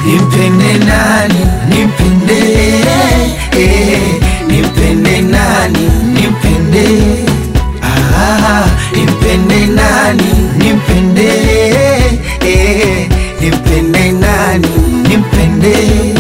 nimpende nani nimpende eh, nimpende nani nimpende ah, nimpende nani nimpende eh, nimpende nani nimpende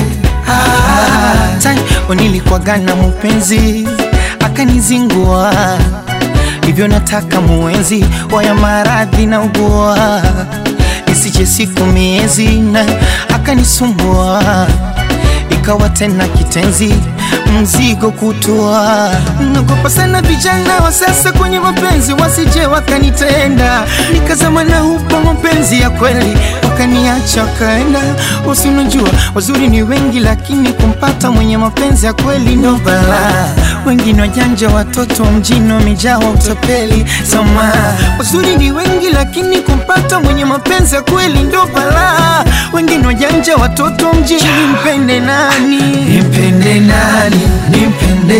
ah. time nilikuwaga na mpenzi akanizingua hivyo nataka muenzi waya maradhi na ugua isije siku miezi na akanisumbua ikawa tena kitenzi mzigo kutua nagopa sana vijana wa sasa kwenye mapenzi wasije wakanitenda nikazama na hupa mapenzi ya kweli wakaniacha wakaenda usinajua wazuri ni wengi lakini kumpata mwenye mapenzi ya kweli ndo balaa wengine wajanja watoto wa mjini wamejaa wa utapeli sama wazuri ni wengi lakini kumpata mwenye mapenzi ya kweli ndo balaa wengine wajanja watoto wa mjini mpende nani nimpende nani nimpende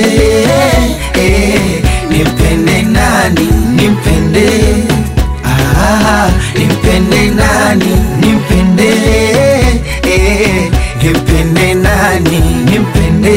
eh, nimpende nani nimpende ah, nimpende nani nimpende eh, nimpende nani nimpende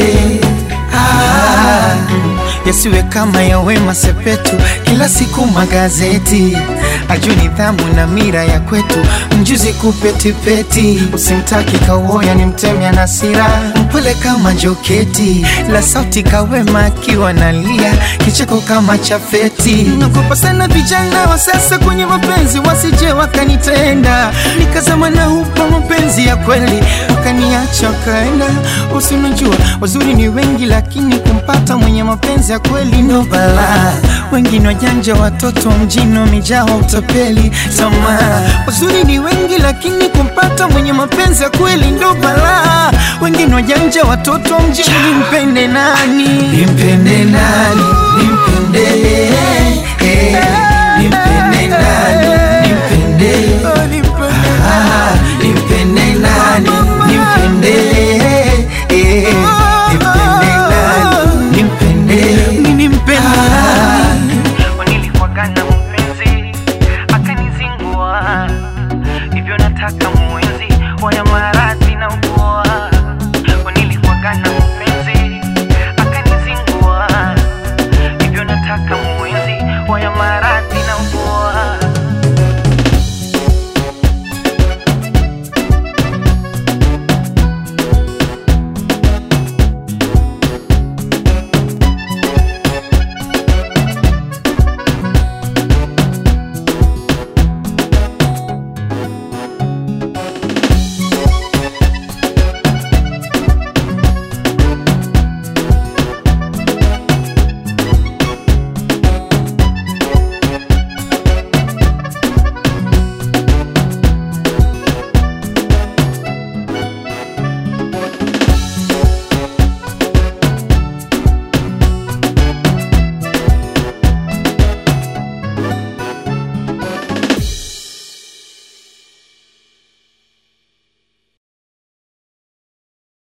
ah. yasiwe kama ya Wema Sepetu, kila siku magazeti, ajue nidhamu na mira ya kwetu, mjuzi kupetipeti, usimtaki kauoya ni mtemya na sira, mpole kama joketi, la sauti kawema akiwa nalia, kicheko kama chafeti. Nagopa sana vijana wa sasa kwenye mapenzi, wasije wakanitenda, nikazama na hupa mapenzi ya kweli, wakaniacha wakaenda, usinajua wazuri ni wengi, lakini kumpata mwenye mapenzi ya kweli ndo balaa. Wengine wajanja, watoto wa mjini wamejaa wa utapeli. Sama wazuri ni wengi, lakini kumpata mwenye mapenzi ya kweli ndo balaa. Wengine wajanja, watoto wa mjini, mpende nani? nimpende nani nimpende eh, nimpende nani nimpende ah, nimpende nani nimpende eh, nimpende nani nimpende Mimi mpende ah. nilikuwaga na mpenzi akanizingua, hivyo nataka muenzi waya maradhi